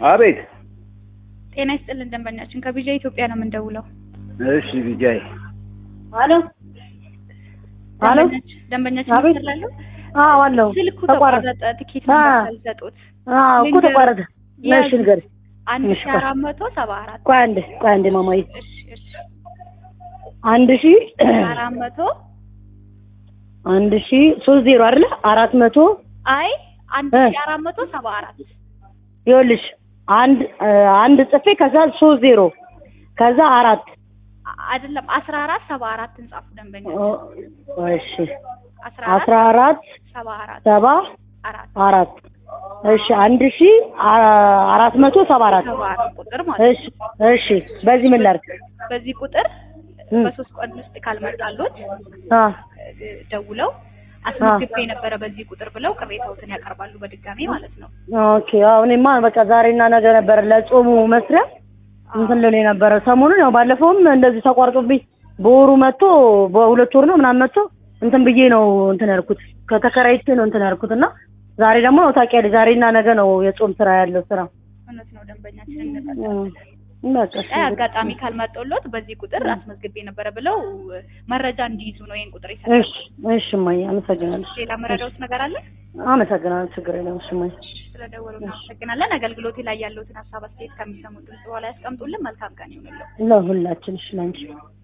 አቤት። ጤና ይስጥልን ደንበኛችን ከቢጃ ኢትዮጵያ ነው የምንደውለው። እሺ ቢጃይ አሎ አሎ ደንበኛችን- ደንበኛችን አቤት። ይሰራሉ። አዎ አለው ስልኩ ተቋረጠ ተቋረጠ። ትኬት አ። ነበር ሳልሰጡት አዎ እኮ ልንገር- ተቋረጠ እሺ ንገሪ አንድ እሺ፣ ሺ አራት መቶ ሰባ አራት ቆይ አንዴ ቆይ አንዴ ማማዬ እሺ እሺ አንድ ሺ አራት መቶ አንድ ሺ ሶስት ዜሮ አይደለ አራት መቶ አይ አንድ እ። ሺ አራት መቶ ሰባ አራት ይኸውልሽ አንድ እ፣ አንድ ጽፌ ከዛ ሶስት ዜሮ ከዛ አራት አ- አይደለም አስራ አራት ሰባ አራት እንጻፉ ደንበኛ ኦ፣ እሺ አስራ አስራ አራት አራት ሰባ አራት ሰባ አራት አራት እሺ አንድ ሺ አ- አራት መቶ ሰባ አራት ሰባ አራት ቁጥር ማለት እሺ እሺ በዚህ ምን ላድርግ በዚህ ቁጥር እ። በሶስት ቀን ውስጥ ካልመጣሉት አ እ፣ ደውለው አስመዝግቤ የነበረ በዚህ ቁጥር ብለው ቅሬታዎትን ያቀርባሉ በድጋሚ ማለት ነው። ኦኬ አዎ እኔማ በቃ ዛሬና ነገ ነበር ለጾሙ መስሪያ እንትን ልል የነበረ ሰሞኑን ያው ባለፈውም እንደዚህ ተቋርጦብኝ በወሩ መጥቶ በሁለት ወር ነው ምናምን መጥቶ እንትን ብዬ ነው እንትን ያልኩት ከተከራይቼ ነው እንትን ያልኩት እና ዛሬ ደግሞ ያው ታውቂያለሽ ዛሬና ነገ ነው የጾም ስራ ያለው ስራ እውነት ነው ደንበኛችንን እም፣ በቃ እሺ አይ አጋጣሚ ካልመጣሎት በዚህ ቁጥር አስመዝግቤ ነበረ ብለው እ፣ መረጃ እንዲይዙ ነው ይሄን ቁጥር ይሰጣል። እሺ እሺ እማዬ አመሰግናለሁ ሌላ መረዳውት ነገር አለ? አመሰግናለሁ ችግር የለም እሺ እማዬ ስለደወሉ እናመሰግናለን። አገልግሎቴ ላይ ያለውትን ሀሳብ አስተያየት ከሚሰሙት ድምጽ በኋላ ያስቀምጡልን። መልካም ቀን ይሁንልን። ለሁላችን እሺ ላንቺ